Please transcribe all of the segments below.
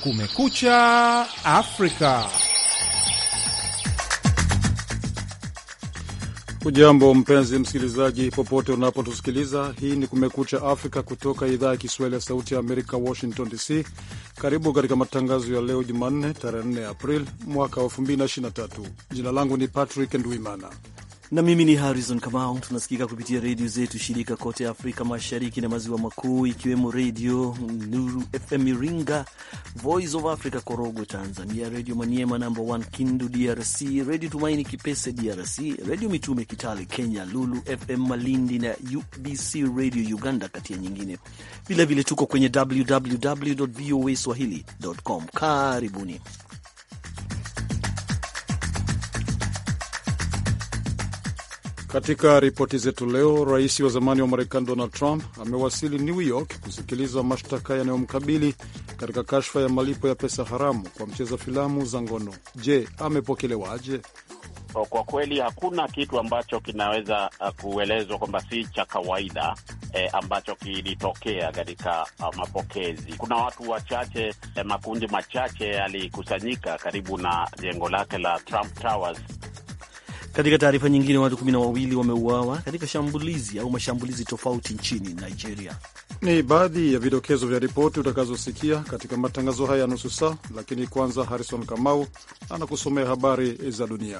Kumekucha Afrika. Ujambo mpenzi msikilizaji, popote unapotusikiliza. Hii ni Kumekucha Afrika kutoka idhaa ya Kiswahili ya Sauti ya Amerika, Washington DC. Karibu katika matangazo ya leo Jumanne, tarehe 4 April mwaka wa 2023. Jina langu ni Patrick Ndwimana na mimi ni Harrison Kamau. Tunasikika kupitia redio zetu shirika kote Afrika Mashariki na Maziwa Makuu, ikiwemo Redio Nuru FM Iringa, Voice of Africa Korogwe Tanzania, Redio Maniema namba 1 Kindu DRC, Redio Tumaini Kipese DRC, Redio Mitume Kitale Kenya, Lulu FM Malindi na UBC Radio Uganda, kati ya nyingine. Vilevile tuko kwenye www voa swahili.com. Karibuni. Katika ripoti zetu leo, rais wa zamani wa Marekani Donald Trump amewasili New York kusikiliza mashtaka yanayomkabili katika kashfa ya malipo ya pesa haramu kwa mcheza filamu za ngono. Je, amepokelewaje? Kwa kweli hakuna kitu ambacho kinaweza kuelezwa kwamba si cha kawaida eh, ambacho kilitokea katika uh, mapokezi. Kuna watu wachache eh, makundi machache yalikusanyika karibu na jengo lake la Trump Towers. Katika taarifa nyingine, watu kumi na wawili wameuawa katika shambulizi au mashambulizi tofauti nchini Nigeria. Ni baadhi ya vidokezo vya ripoti utakazosikia katika matangazo haya ya nusu saa, lakini kwanza Harrison Kamau anakusomea habari za dunia.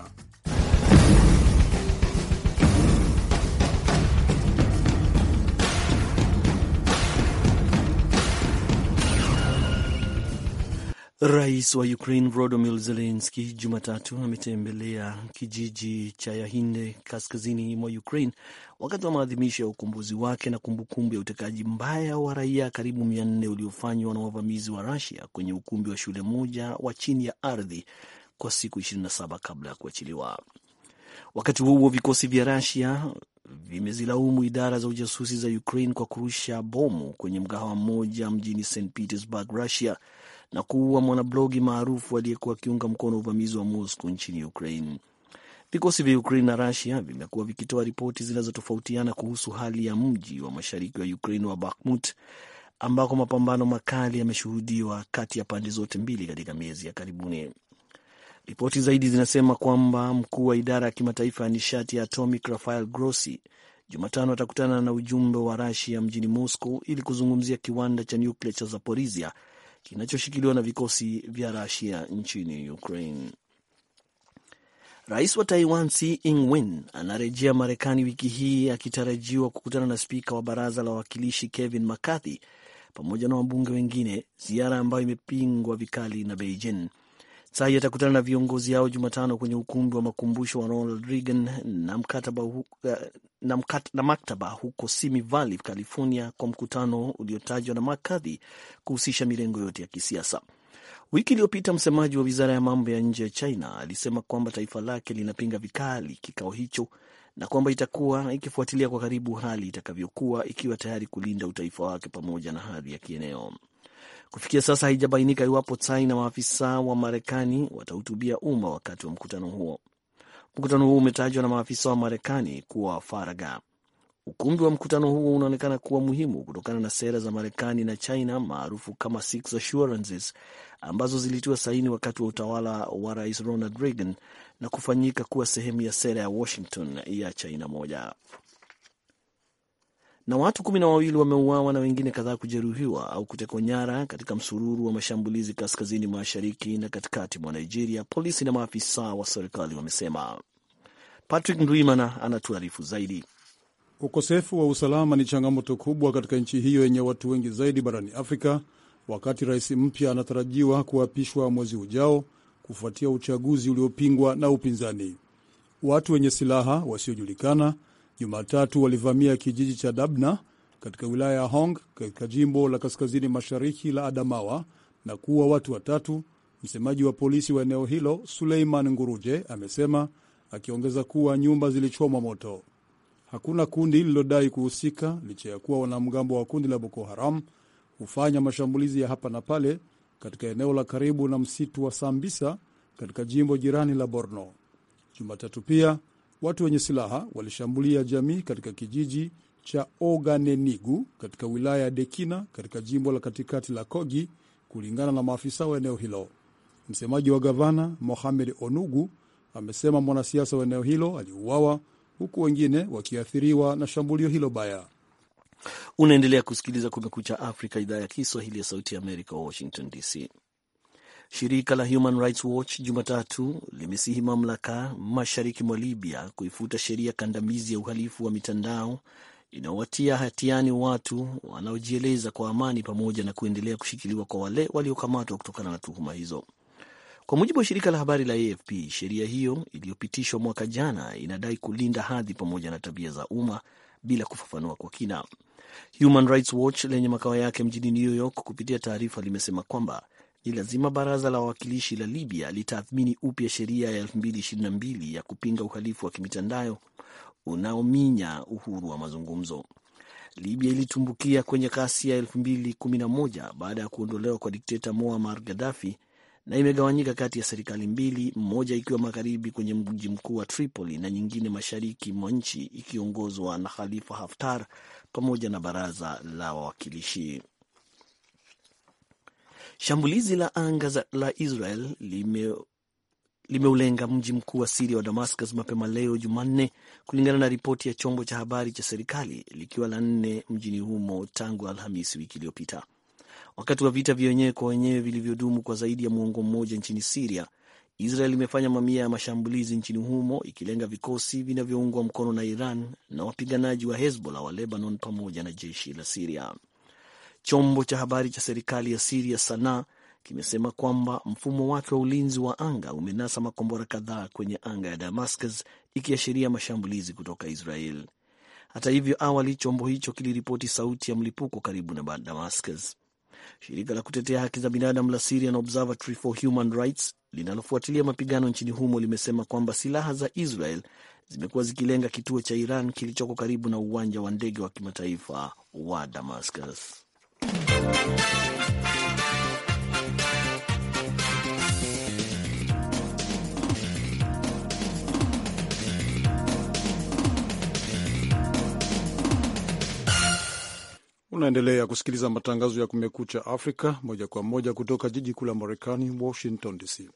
Rais wa Ukraine Volodymyr Zelensky Jumatatu ametembelea kijiji cha Yahinde kaskazini mwa Ukraine wakati wa maadhimisho ya ukumbuzi wake na kumbukumbu ya utekaji mbaya wa raia karibu mia nne uliofanywa na wavamizi wa Rusia kwenye ukumbi wa shule moja wa chini ya ardhi kwa siku 27 kabla ya kuachiliwa. Wakati huo huo, vikosi vya Rusia vimezilaumu idara za ujasusi za Ukraine kwa kurusha bomu kwenye mgahawa mmoja mjini St Petersburg, Russia na kuua mwanablogi maarufu aliyekuwa akiunga mkono uvamizi wa Moscow nchini Ukraine. Vikosi vya Ukraine na Russia vimekuwa vikitoa ripoti zinazotofautiana kuhusu hali ya mji wa mashariki wa Ukraine wa Bakhmut, ambako mapambano makali yameshuhudiwa kati ya pande zote mbili katika miezi ya karibuni. Ripoti zaidi zinasema kwamba mkuu wa idara ya kimataifa ya nishati ya atomic Rafael Grossi Jumatano atakutana na ujumbe wa Russia mjini Moscow ili kuzungumzia kiwanda cha nyuklia cha Zaporizhia kinachoshikiliwa na vikosi vya Rusia nchini Ukraine. Rais wa Taiwan Tsai Ing-wen anarejea Marekani wiki hii akitarajiwa kukutana na spika wa baraza la wawakilishi Kevin McCarthy pamoja na wabunge wengine, ziara ambayo imepingwa vikali na Beijing. Tsai atakutana na viongozi hao Jumatano kwenye ukumbi wa makumbusho wa Ronald Reagan na, mkataba hu, na, mkat, na maktaba huko Simi Valley, California, kwa mkutano uliotajwa na McCarthy kuhusisha mirengo yote ya kisiasa. Wiki iliyopita msemaji wa wizara ya mambo ya nje ya China alisema kwamba taifa lake linapinga vikali kikao hicho na kwamba itakuwa ikifuatilia kwa karibu hali itakavyokuwa, ikiwa tayari kulinda utaifa wake pamoja na hadhi ya kieneo. Kufikia sasa haijabainika iwapo Tsai na maafisa wa Marekani watahutubia umma wakati wa mkutano huo. Mkutano huo umetajwa na maafisa wa Marekani kuwa faragha. Ukumbi wa mkutano huo unaonekana kuwa muhimu kutokana na sera za Marekani na China maarufu kama Six Assurances ambazo zilitiwa saini wakati wa utawala wa Rais Ronald Reagan na kufanyika kuwa sehemu ya sera ya Washington ya China moja na watu kumi na wawili wameuawa na wengine kadhaa kujeruhiwa au kutekwa nyara katika msururu wa mashambulizi kaskazini mashariki na katikati mwa Nigeria, polisi na maafisa wa serikali wamesema. Patrick Ndwimana anatuarifu zaidi. Ukosefu wa usalama ni changamoto kubwa katika nchi hiyo yenye watu wengi zaidi barani Afrika, wakati rais mpya anatarajiwa kuapishwa mwezi ujao kufuatia uchaguzi uliopingwa na upinzani. Watu wenye silaha wasiojulikana Jumatatu walivamia kijiji cha Dabna katika wilaya ya Hong katika jimbo la kaskazini mashariki la Adamawa na kuua watu watatu. Msemaji wa polisi wa eneo hilo Suleiman Nguruje amesema, akiongeza kuwa nyumba zilichomwa moto. Hakuna kundi lililodai kuhusika licha ya kuwa wanamgambo wa kundi la Boko Haram hufanya mashambulizi ya hapa na pale katika eneo la karibu na msitu wa Sambisa katika jimbo jirani la Borno. Jumatatu pia watu wenye silaha walishambulia jamii katika kijiji cha Oganenigu katika wilaya ya Dekina katika jimbo la katikati la Kogi, kulingana na maafisa wa eneo hilo. Msemaji wa gavana Mohamed Onugu amesema mwanasiasa wa eneo hilo aliuawa huku wengine wakiathiriwa na shambulio hilo baya. Unaendelea kusikiliza Kumekucha Afrika, idhaa ya Kiswahili ya Sauti ya Amerika, Washington DC. Shirika la Human Rights Watch Jumatatu limesihi mamlaka mashariki mwa Libya kuifuta sheria kandamizi ya uhalifu wa mitandao inayowatia hatiani watu wanaojieleza kwa amani pamoja na kuendelea kushikiliwa kwa wale waliokamatwa kutokana na tuhuma hizo. Kwa mujibu wa shirika la habari la AFP, sheria hiyo iliyopitishwa mwaka jana inadai kulinda hadhi pamoja na tabia za umma bila kufafanua kwa kina. Human Rights Watch lenye makao yake mjini New York kupitia taarifa limesema kwamba ni lazima baraza la wawakilishi la Libya litathmini upya sheria ya 2022 ya kupinga uhalifu wa kimitandao unaominya uhuru wa mazungumzo. Libya ilitumbukia kwenye kasi ya 2011 baada ya kuondolewa kwa dikteta Muammar Gaddafi na imegawanyika kati ya serikali mbili, mmoja ikiwa magharibi kwenye mji mkuu wa Tripoli na nyingine mashariki mwa nchi ikiongozwa na Khalifa Haftar pamoja na baraza la wawakilishi. Shambulizi la anga la Israel lime limeulenga mji mkuu wa Siria wa Damascus mapema leo Jumanne, kulingana na ripoti ya chombo cha habari cha serikali, likiwa la nne mjini humo tangu Alhamisi wiki iliyopita. Wakati wa vita vya wenyewe kwa wenyewe vilivyodumu kwa zaidi ya muongo mmoja nchini Siria, Israel imefanya mamia ya mashambulizi nchini humo ikilenga vikosi vinavyoungwa mkono na Iran na wapiganaji wa Hezbollah wa Lebanon pamoja na jeshi la Siria. Chombo cha habari cha serikali ya Siria Sanaa kimesema kwamba mfumo wake wa ulinzi wa anga umenasa makombora kadhaa kwenye anga ya Damascus, ikiashiria mashambulizi kutoka Israel. Hata hivyo, awali chombo hicho kiliripoti sauti ya mlipuko karibu na Damascus. Shirika la kutetea haki za binadamu la Syrian Observatory for Human Rights linalofuatilia mapigano nchini humo limesema kwamba silaha za Israel zimekuwa zikilenga kituo cha Iran kilichoko karibu na uwanja wa ndege wa kimataifa wa Damascus. Unaendelea kusikiliza matangazo ya Kumekucha Afrika moja kwa moja kutoka jiji kuu la Marekani, Washington DC.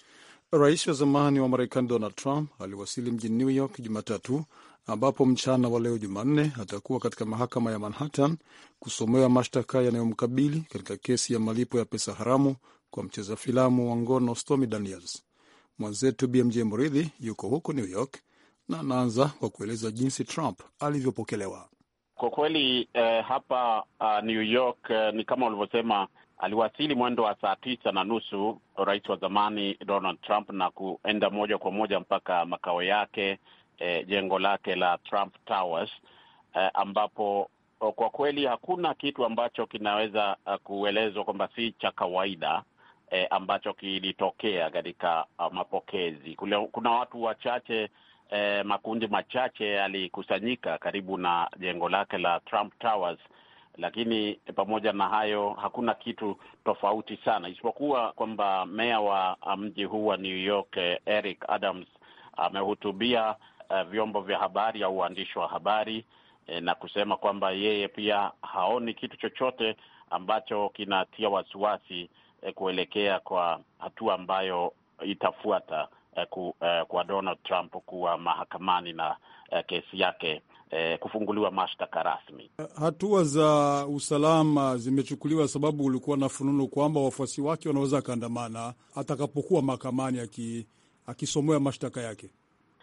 Rais wa zamani wa Marekani Donald Trump aliwasili mjini New York Jumatatu, ambapo mchana wa leo Jumanne atakuwa katika mahakama ya Manhattan kusomewa mashtaka yanayomkabili katika kesi ya malipo ya pesa haramu kwa mcheza filamu wa ngono Stormy Daniels. Mwenzetu BMJ Muridhi yuko huko New York na anaanza kwa kueleza jinsi Trump alivyopokelewa. Kwa kweli eh, hapa uh, New York eh, ni kama ulivyosema, aliwasili mwendo wa saa tisa na nusu rais wa zamani Donald Trump na kuenda moja kwa moja mpaka makao yake eh, jengo lake la Trump Towers eh, ambapo oh, kwa kweli hakuna kitu ambacho kinaweza uh, kuelezwa kwamba si cha kawaida eh, ambacho kilitokea katika uh, mapokezi. Kule, kuna watu wachache Eh, makundi machache yalikusanyika karibu na jengo lake la Trump Towers, lakini pamoja na hayo hakuna kitu tofauti sana, isipokuwa kwamba meya wa mji huu wa New York eh, Eric Adams amehutubia eh, vyombo vya habari au waandishi wa habari eh, na kusema kwamba yeye pia haoni kitu chochote ambacho kinatia wasiwasi eh, kuelekea kwa hatua ambayo itafuata Ku, uh, kwa Donald Trump kuwa mahakamani na uh, kesi yake uh, kufunguliwa mashtaka rasmi. Hatua za usalama zimechukuliwa sababu ulikuwa na fununu kwamba wafuasi wake wanaweza akaandamana atakapokuwa mahakamani akisomewa mashtaka yake.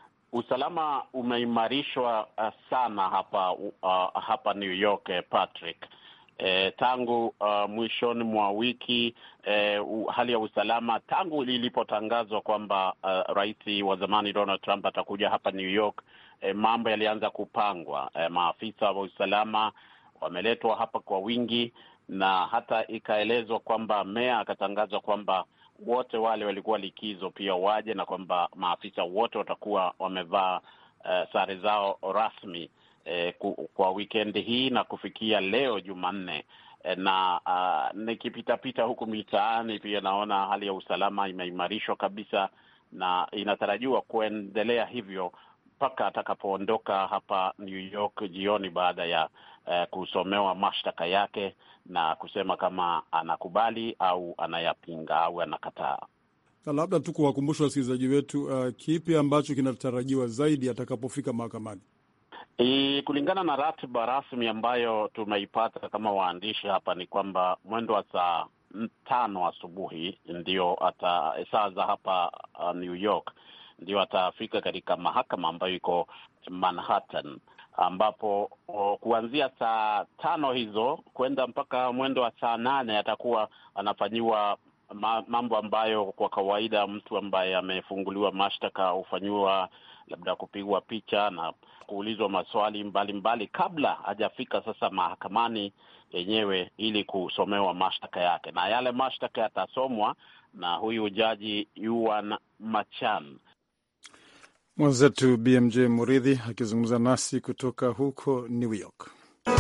Usalama umeimarishwa uh, sana hapa uh, hapa New York uh, Patrick E, tangu uh, mwishoni mwa wiki e, uh, hali ya usalama tangu ilipotangazwa kwamba uh, rais wa zamani Donald Trump atakuja hapa New York, e, mambo yalianza kupangwa. E, maafisa wa usalama wameletwa hapa kwa wingi, na hata ikaelezwa kwamba meya akatangazwa kwamba wote wale walikuwa likizo pia waje, na kwamba maafisa wote watakuwa wamevaa uh, sare zao rasmi Eh, kwa wikendi hii na kufikia leo Jumanne eh, na uh, nikipitapita huku mitaani pia naona hali ya usalama imeimarishwa kabisa, na inatarajiwa kuendelea hivyo mpaka atakapoondoka hapa New York jioni baada ya uh, kusomewa mashtaka yake na kusema kama anakubali au anayapinga au anakataa. Na labda tu kuwakumbusha wasikilizaji wetu, uh, kipi ambacho kinatarajiwa zaidi atakapofika mahakamani? E, kulingana na ratiba rasmi ambayo tumeipata kama waandishi hapa ni kwamba mwendo wa saa tano asubuhi ndio ata saa za hapa uh, New York ndio atafika katika mahakama ambayo iko Manhattan, ambapo o, kuanzia saa tano hizo kwenda mpaka mwendo wa saa nane atakuwa anafanyiwa ma, mambo ambayo kwa kawaida mtu ambaye amefunguliwa mashtaka hufanyiwa labda kupigwa picha na kuulizwa maswali mbalimbali mbali, kabla hajafika sasa mahakamani yenyewe ili kusomewa mashtaka yake, na yale mashtaka yatasomwa na huyu jaji Yuan Machan. Mwenzetu BMJ Muridhi akizungumza nasi kutoka huko New York.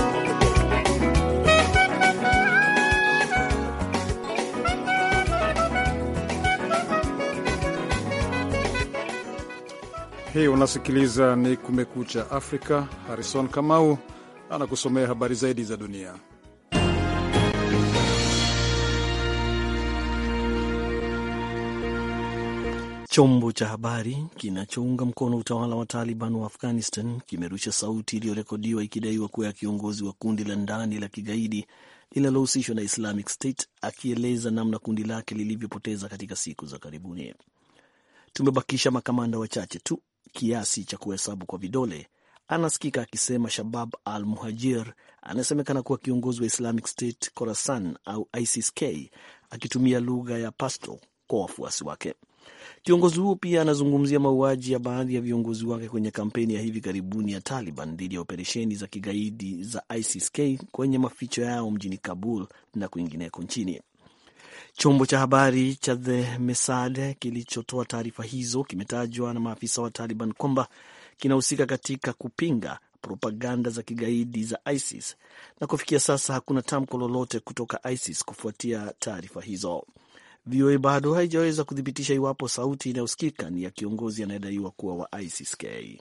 Hii unasikiliza ni Kumekucha Afrika. Harrison Kamau anakusomea habari zaidi za dunia. Chombo cha habari kinachounga mkono utawala wa Taliban wa Afghanistan kimerusha sauti iliyorekodiwa ikidaiwa kuwa ya kiongozi wa kundi la ndani la kigaidi linalohusishwa na Islamic State akieleza namna kundi lake lilivyopoteza katika siku za karibuni. Tumebakisha makamanda wachache tu kiasi cha kuhesabu kwa vidole, anasikika akisema Shabab al Muhajir anasemekana kuwa kiongozi wa Islamic State Khorasan au ISIS-K akitumia lugha ya Pashto kwa wafuasi wake. Kiongozi huo pia anazungumzia mauaji ya baadhi ya viongozi wake kwenye kampeni ya hivi karibuni ya Taliban dhidi ya operesheni za kigaidi za ISIS-K kwenye maficho yao mjini Kabul na kwingineko nchini. Chombo cha habari cha The Mesad kilichotoa taarifa hizo kimetajwa na maafisa wa Taliban kwamba kinahusika katika kupinga propaganda za kigaidi za ISIS na kufikia sasa hakuna tamko lolote kutoka ISIS kufuatia taarifa hizo. VOA bado haijaweza kuthibitisha iwapo sauti inayosikika ni ya kiongozi anayedaiwa kuwa wa ISIS-K.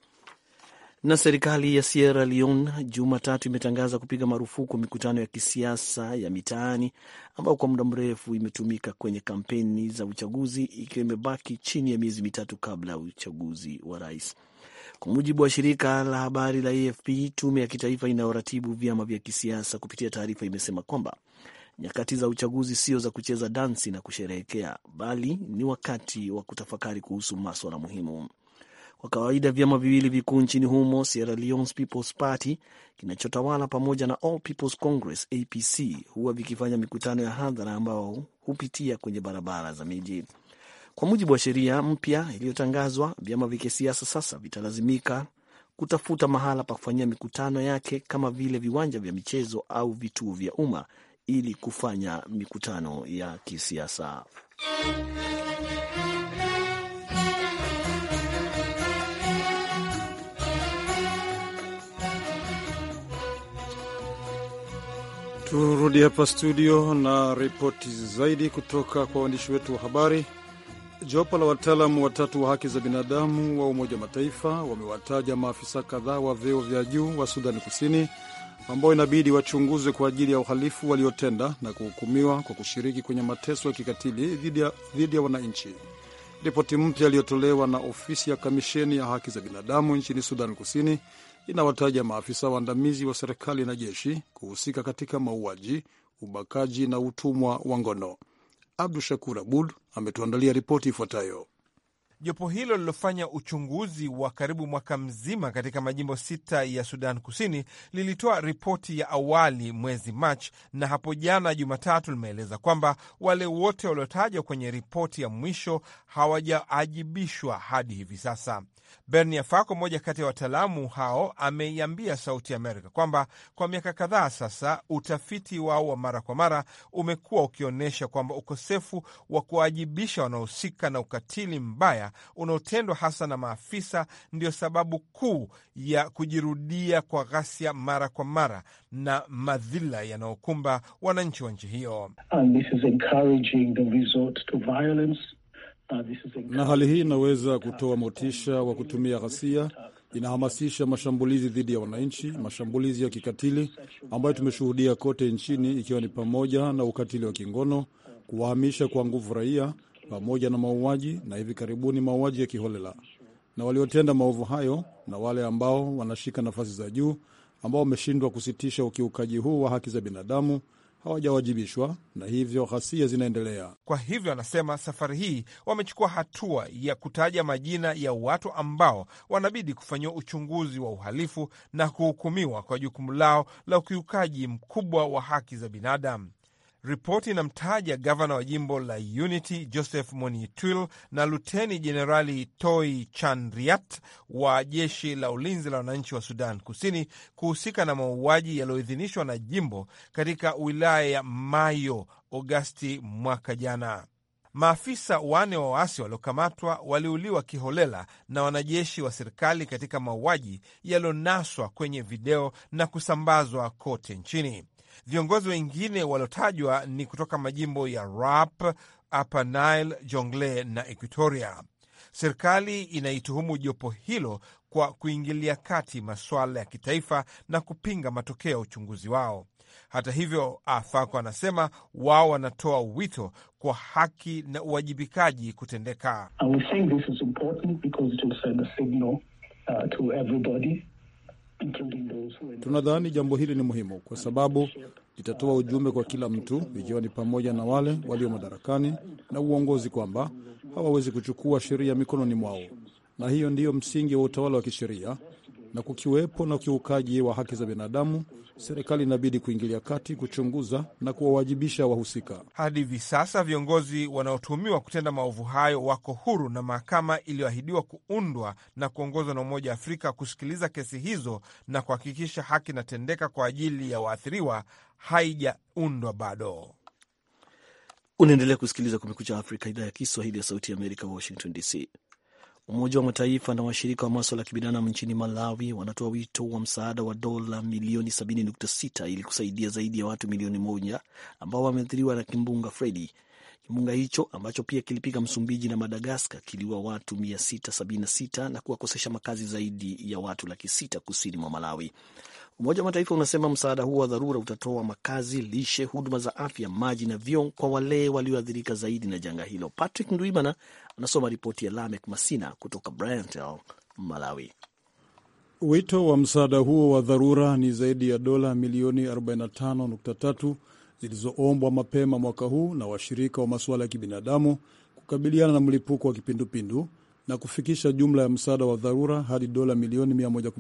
Na serikali ya Sierra Leone Jumatatu imetangaza kupiga marufuku mikutano ya kisiasa ya mitaani ambayo kwa muda mrefu imetumika kwenye kampeni za uchaguzi, ikiwa imebaki chini ya miezi mitatu kabla ya uchaguzi wa rais. Kwa mujibu wa shirika la habari la AFP, tume ya kitaifa inayoratibu vyama vya kisiasa kupitia taarifa imesema kwamba nyakati za uchaguzi sio za kucheza dansi na kusherehekea, bali ni wakati wa kutafakari kuhusu maswala muhimu. Kwa kawaida vyama viwili vikuu nchini humo, Sierra Leone's People's Party kinachotawala pamoja na All People's Congress APC, huwa vikifanya mikutano ya hadhara ambao hupitia kwenye barabara za miji. Kwa mujibu wa sheria mpya iliyotangazwa, vyama vya kisiasa sasa vitalazimika kutafuta mahala pa kufanyia mikutano yake kama vile viwanja vya michezo au vituo vya umma ili kufanya mikutano ya kisiasa. Turudi hapa studio na ripoti zaidi kutoka kwa waandishi wetu wa habari. Jopo la wataalamu watatu wa haki za binadamu wa Umoja wa Mataifa wamewataja maafisa kadhaa wa vyeo vya juu wa Sudani Kusini ambao inabidi wachunguzwe kwa ajili ya uhalifu waliotenda na kuhukumiwa kwa kushiriki kwenye mateso ya kikatili dhidi ya wananchi. Ripoti mpya iliyotolewa na ofisi ya kamisheni ya haki za binadamu nchini Sudan Kusini inawataja maafisa waandamizi wa serikali na jeshi kuhusika katika mauaji, ubakaji na utumwa wa ngono. Abdu Shakur Abud ametuandalia ripoti ifuatayo. Jopo hilo lilofanya uchunguzi wa karibu mwaka mzima katika majimbo sita ya Sudan Kusini lilitoa ripoti ya awali mwezi Machi, na hapo jana Jumatatu limeeleza kwamba wale wote waliotajwa kwenye ripoti ya mwisho hawajaajibishwa hadi hivi sasa. Bernia Fako, mmoja kati ya wataalamu hao, ameiambia Sauti Amerika kwamba kwa miaka kadhaa sasa utafiti wao wa mara kwa mara umekuwa ukionyesha kwamba ukosefu wa kuwajibisha wanaohusika na ukatili mbaya unaotendwa hasa na maafisa ndio sababu kuu ya kujirudia kwa ghasia mara kwa mara na madhila yanayokumba wananchi wa nchi hiyo. na hali hii inaweza kutoa motisha wa kutumia ghasia. Inahamasisha mashambulizi dhidi ya wananchi, mashambulizi ya kikatili ambayo tumeshuhudia kote nchini, ikiwa ni pamoja na ukatili wa kingono, kuwahamisha kwa nguvu raia, pamoja na mauaji na hivi karibuni mauaji ya kiholela. Na waliotenda maovu hayo na wale ambao wanashika nafasi za juu ambao wameshindwa kusitisha ukiukaji huu wa haki za binadamu hawajawajibishwa na hivyo ghasia zinaendelea. Kwa hivyo, anasema safari hii wamechukua hatua ya kutaja majina ya watu ambao wanabidi kufanyiwa uchunguzi wa uhalifu na kuhukumiwa kwa jukumu lao la ukiukaji mkubwa wa haki za binadamu. Ripoti inamtaja gavana wa jimbo la Unity Joseph Monitwil na luteni jenerali Toi Chandriat wa jeshi la ulinzi la wananchi wa Sudan Kusini kuhusika na mauaji yaliyoidhinishwa na jimbo katika wilaya ya Mayo Agosti mwaka jana. Maafisa wane wa waasi waliokamatwa waliuliwa kiholela na wanajeshi wa serikali katika mauaji yaliyonaswa kwenye video na kusambazwa kote nchini. Viongozi wengine waliotajwa ni kutoka majimbo ya Rap, Upper Nile, Jonglei na Equatoria. Serikali inaituhumu jopo hilo kwa kuingilia kati masuala ya kitaifa na kupinga matokeo ya uchunguzi wao. Hata hivyo, Afako anasema wao wanatoa wito kwa haki na uwajibikaji kutendeka. Tunadhani jambo hili ni muhimu kwa sababu litatoa ujumbe kwa kila mtu, ikiwa ni pamoja na wale walio madarakani na uongozi, kwamba hawawezi kuchukua sheria mikononi mwao, na hiyo ndiyo msingi wa utawala wa kisheria. Na kukiwepo na ukiukaji wa haki za binadamu, serikali inabidi kuingilia kati, kuchunguza na kuwawajibisha wahusika. Hadi hivi sasa viongozi wanaotuhumiwa kutenda maovu hayo wako huru na mahakama iliyoahidiwa kuundwa na kuongozwa na Umoja wa Afrika kusikiliza kesi hizo na kuhakikisha haki inatendeka kwa ajili ya waathiriwa haijaundwa bado. Unaendelea kusikiliza Kumekucha Afrika, idhaa ya Kiswahili ya Sauti ya Amerika, Washington DC. Umoja wa Mataifa na washirika wa maswala ya kibinadamu nchini Malawi wanatoa wito wa msaada wa dola milioni 70.6 ili kusaidia zaidi ya watu milioni moja ambao wameathiriwa na kimbunga Freddy. Kimbunga hicho ambacho pia kilipiga Msumbiji na Madagaskar kiliua watu 676 na kuwakosesha makazi zaidi ya watu laki sita kusini mwa Malawi. Umoja wa Mataifa unasema msaada huo wa dharura utatoa makazi, lishe, huduma za afya, maji na vyoo kwa wale walioathirika zaidi na janga hilo. Patrick Ndwimana anasoma ripoti ya Lamek Masina kutoka Brantel, Malawi. Wito wa msaada huo wa dharura ni zaidi ya dola milioni 45.3 zilizoombwa mapema mwaka huu na washirika wa masuala ya kibinadamu kukabiliana na mlipuko wa kipindupindu na kufikisha jumla ya msaada wa dharura hadi dola milioni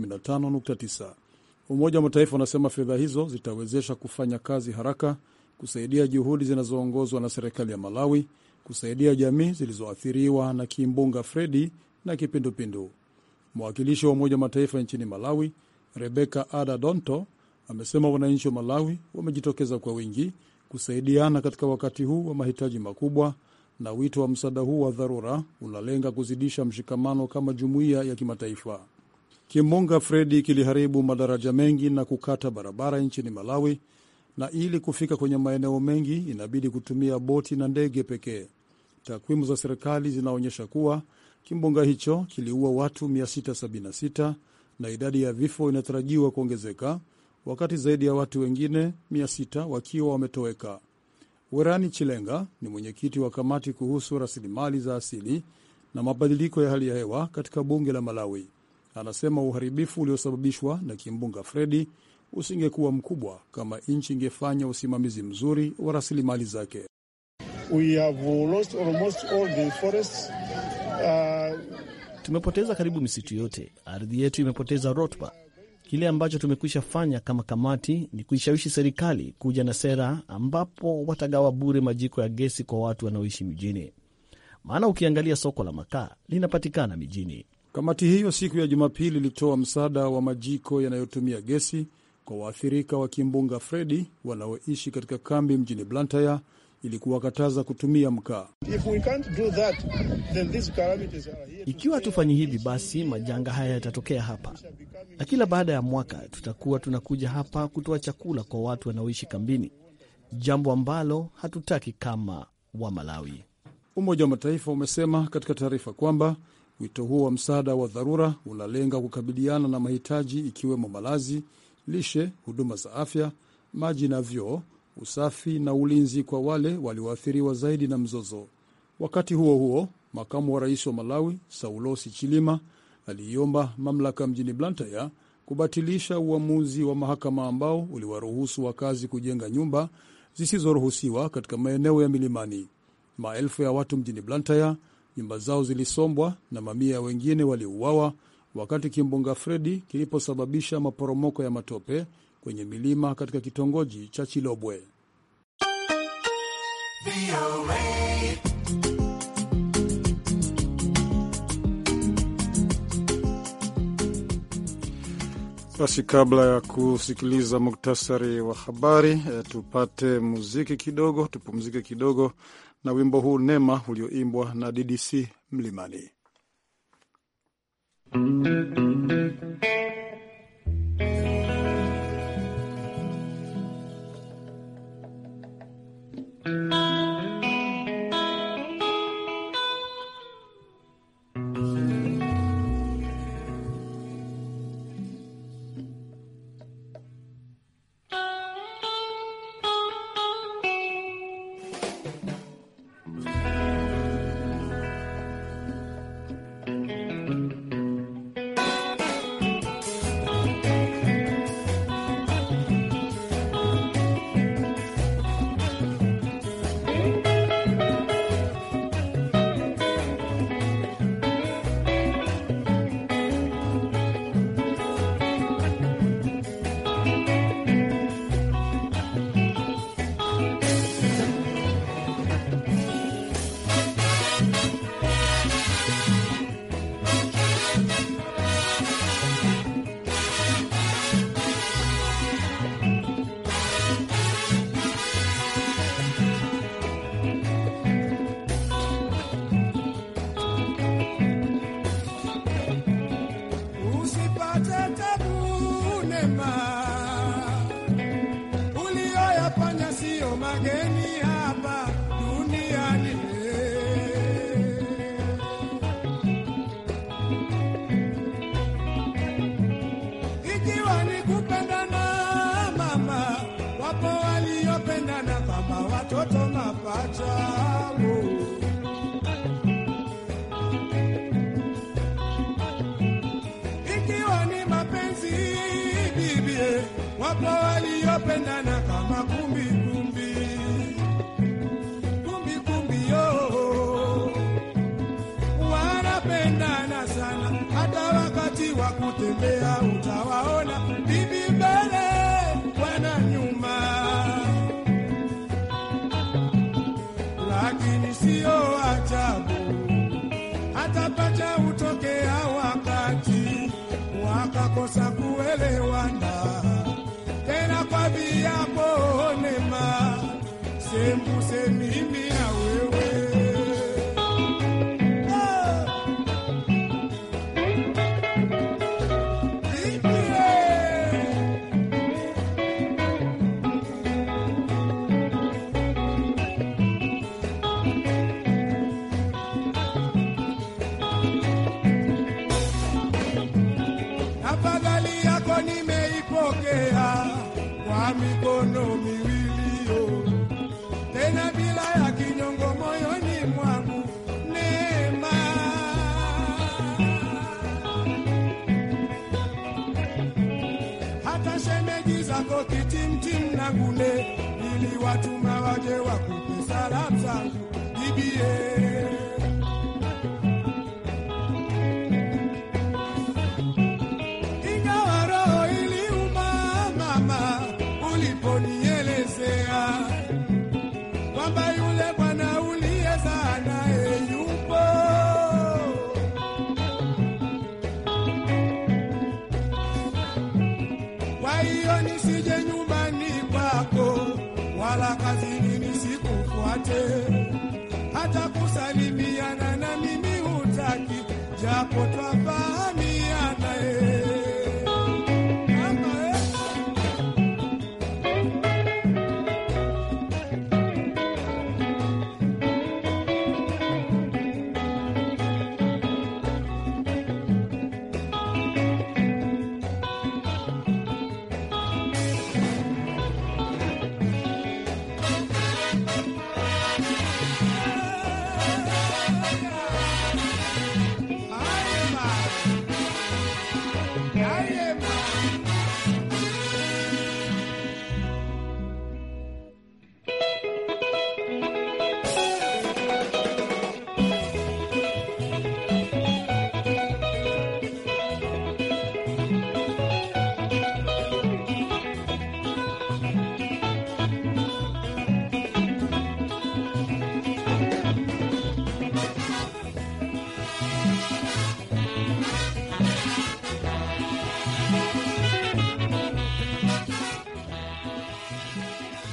115.9. Umoja wa Mataifa unasema fedha hizo zitawezesha kufanya kazi haraka, kusaidia juhudi zinazoongozwa na serikali ya Malawi, kusaidia jamii zilizoathiriwa na kimbunga Fredi na kipindupindu. Mwakilishi wa Umoja wa Mataifa nchini Malawi, Rebeka Ada Donto, amesema wananchi wa Malawi wamejitokeza kwa wingi kusaidiana katika wakati huu wa mahitaji makubwa, na wito wa msaada huu wa dharura unalenga kuzidisha mshikamano kama jumuiya ya kimataifa. Kimbunga Fredi kiliharibu madaraja mengi na kukata barabara nchini Malawi, na ili kufika kwenye maeneo mengi inabidi kutumia boti na ndege pekee. Takwimu za serikali zinaonyesha kuwa kimbunga hicho kiliua watu 676 na idadi ya vifo inatarajiwa kuongezeka, wakati zaidi ya watu wengine 600 wakiwa wametoweka. Werani Chilenga ni mwenyekiti wa kamati kuhusu rasilimali za asili na mabadiliko ya hali ya hewa katika bunge la Malawi. Anasema uharibifu uliosababishwa na kimbunga Fredi usingekuwa mkubwa kama nchi ingefanya usimamizi mzuri wa rasilimali zake. We have lost almost all the forests. Uh, Tumepoteza karibu misitu yote, ardhi yetu imepoteza rutuba. Kile ambacho tumekwisha fanya kama kamati ni kuishawishi serikali kuja na sera ambapo watagawa bure majiko ya gesi kwa watu wanaoishi mijini, maana ukiangalia soko la makaa linapatikana mijini. Kamati hiyo siku ya Jumapili ilitoa msaada wa majiko yanayotumia gesi kwa waathirika wa kimbunga Fredi wanaoishi katika kambi mjini Blantyre ili kuwakataza kutumia mkaa. if we can't do that, then these calamities are here. Ikiwa hatufanyi hivi, basi majanga haya yatatokea hapa, na kila baada ya mwaka tutakuwa tunakuja hapa kutoa chakula kwa watu wanaoishi kambini, jambo ambalo hatutaki kama wa Malawi. Umoja wa Mataifa umesema katika taarifa kwamba wito huo wa msaada wa dharura unalenga kukabiliana na mahitaji ikiwemo malazi, lishe, huduma za afya, maji na vyoo, usafi na ulinzi kwa wale walioathiriwa zaidi na mzozo. Wakati huo huo, makamu wa rais wa Malawi Saulosi Chilima aliiomba mamlaka mjini Blantyre kubatilisha uamuzi wa mahakama ambao uliwaruhusu wakazi kujenga nyumba zisizoruhusiwa katika maeneo ya milimani. Maelfu ya watu mjini Blantyre nyumba zao zilisombwa na mamia ya wengine waliuawa wakati kimbunga Fredi kiliposababisha maporomoko ya matope kwenye milima katika kitongoji cha Chilobwe. Basi kabla ya kusikiliza muktasari wa habari e, tupate muziki kidogo, tupumzike kidogo na wimbo huu Nema ulioimbwa na DDC Mlimani. Usipate tabu nema, uliyoyafanya siyo mageni hapa duniani. Ikiwa ni kupendana mama, wapo waliopendana kama watoto mapacha. Ikiwa ni mapenzi bibie, wapo waliopendana kama kumbi kumbi kumbi kumbi, yo wanapendana sana, hata wakati wa kutembea utawaona bibi mbele, bwana nyuma, lakini sio ajabu hata pacha hutokea wakati wakakosa kuelewana tena kwa viapo nema sembuse mimi na wewe Ah! Bibie! Afadhali yako nimeipokea kwa mikono miwili yo, tena bila ya kinyongo moyoni mwangu neema. Hata shemeji zako kitimtim na ngune, ili watuma waje wakupe salamu zangu bibie. Ingawa roho iliuma mama, uliponielezea kwamba yule bwana uliyezaa naye yupo. Kwa hiyo nisije nyumbani kwako wala kazini nisikufuate, hata kusalimiana na mimi hutaki, japo twafahamiana eh. Mama, eh.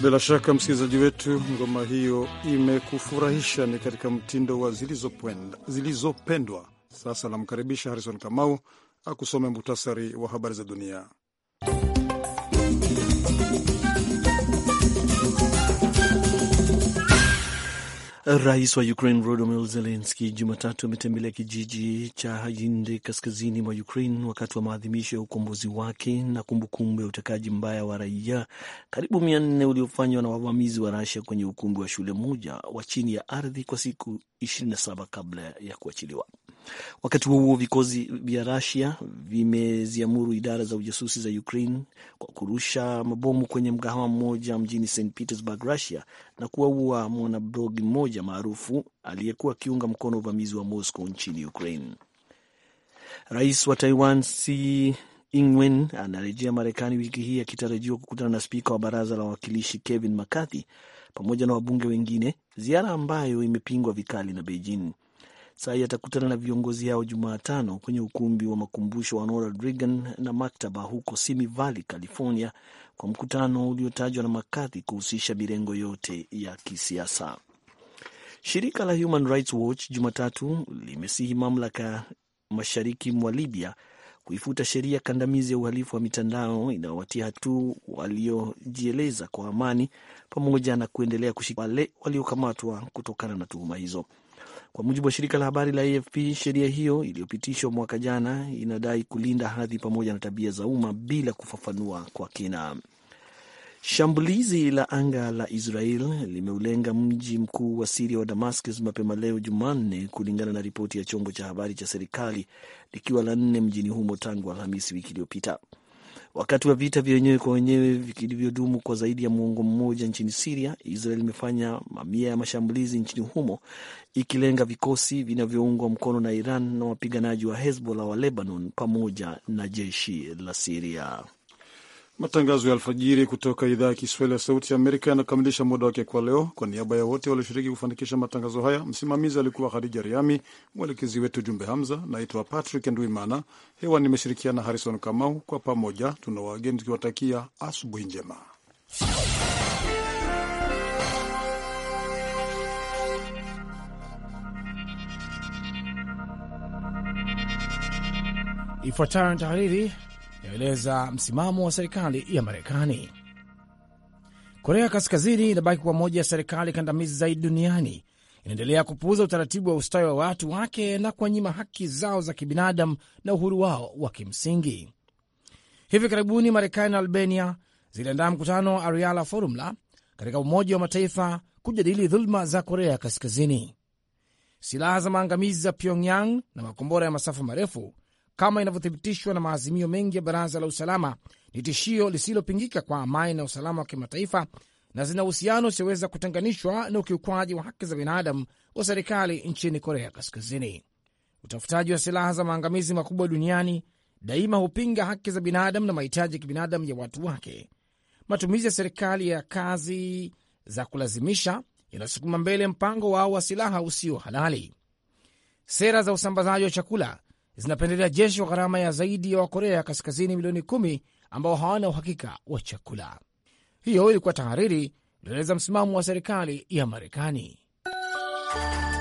Bila shaka msikilizaji wetu, ngoma hiyo imekufurahisha, ni katika mtindo wa zilizopendwa zilizo. Sasa namkaribisha Harrison Kamau akusome muhtasari wa habari za dunia. Rais wa Ukraine Volodymyr Zelensky Jumatatu ametembelea kijiji cha Hayinde kaskazini mwa Ukraine wakati wa maadhimisho ya ukombozi wake na kumbukumbu ya utekaji mbaya wa raia karibu mia nne uliofanywa na wavamizi wa Rasia kwenye ukumbi wa shule moja wa chini ya ardhi kwa siku 27 kabla ya kuachiliwa. Wakati huo huo, vikosi vya Rusia vimeziamuru idara za ujasusi za Ukraine kwa kurusha mabomu kwenye mgahawa mmoja mjini St Petersburg, Russia, na kuwaua mwanablogi mmoja maarufu aliyekuwa akiunga mkono uvamizi wa Moscow nchini Ukraine. Rais wa Taiwan Tsai Ing-wen anarejea Marekani wiki hii akitarajiwa kukutana na spika wa baraza la wawakilishi Kevin McCarthy pamoja na wabunge wengine, ziara ambayo imepingwa vikali na Beijing. Tsai atakutana na viongozi hao Jumatano kwenye ukumbi wa makumbusho wa Ronald Reagan na maktaba huko Simi Valley, California, kwa mkutano uliotajwa na McCarthy kuhusisha mirengo yote ya kisiasa. Shirika la Human Rights Watch Jumatatu limesihi mamlaka mashariki mwa Libya kuifuta sheria kandamizi ya uhalifu wa mitandao inayowatia hatu waliojieleza kwa amani pamoja na kuendelea kushika wale waliokamatwa kutokana na tuhuma hizo. Kwa mujibu wa shirika la habari la AFP, sheria hiyo iliyopitishwa mwaka jana inadai kulinda hadhi pamoja na tabia za umma bila kufafanua kwa kina. Shambulizi la anga la Israel limeulenga mji mkuu wa Siria wa Damascus mapema leo Jumanne, kulingana na ripoti ya chombo cha habari cha serikali, likiwa la nne mjini humo tangu Alhamisi wiki iliyopita. Wakati wa vita vya wenyewe kwa wenyewe vilivyodumu kwa zaidi ya muongo mmoja nchini Siria, Israel imefanya mamia ya mashambulizi nchini humo ikilenga vikosi vinavyoungwa mkono na Iran na wapiganaji wa Hezbollah wa Lebanon pamoja na jeshi la Siria. Matangazo ya alfajiri kutoka idhaa ya Kiswahili ya Sauti ya Amerika yanakamilisha muda wake kwa leo. Kwa niaba ya wote walioshiriki kufanikisha matangazo haya, msimamizi alikuwa Khadija Riami, mwelekezi wetu Jumbe Hamza. Naitwa Patrick Ndwimana, hewa nimeshirikiana Harrison Kamau. Kwa pamoja tuna wageni tukiwatakia asubuhi njema. Ifuatayo ni tahariri inaeleza msimamo wa serikali ya Marekani. Korea Kaskazini inabaki kuwa moja ya serikali kandamizi zaidi duniani. Inaendelea kupuuza utaratibu wa ustawi wa watu wake na kuwanyima haki zao za kibinadamu na uhuru wao wa kimsingi. Hivi karibuni Marekani na Albania ziliandaa mkutano wa Ariala Forumla katika Umoja wa Mataifa kujadili dhuluma za Korea Kaskazini. Silaha za maangamizi za Pyongyang na makombora ya masafa marefu kama inavyothibitishwa na maazimio mengi ya Baraza la Usalama, ni tishio lisilopingika kwa amani na usalama wa kimataifa na zina uhusiano usioweza kutenganishwa na ukiukwaji wa haki za binadamu wa serikali nchini Korea Kaskazini. Utafutaji wa silaha za maangamizi makubwa duniani daima hupinga haki za binadamu na mahitaji ya kibinadamu ya watu wake. Matumizi ya serikali ya kazi za kulazimisha yanasukuma mbele mpango wao wa silaha usio halali. Sera za usambazaji wa chakula zinapendelea jeshi wa gharama ya zaidi ya Wakorea Kaskazini milioni kumi ambao hawana uhakika wa chakula. Hiyo ilikuwa tahariri ilieleza msimamo wa serikali ya Marekani.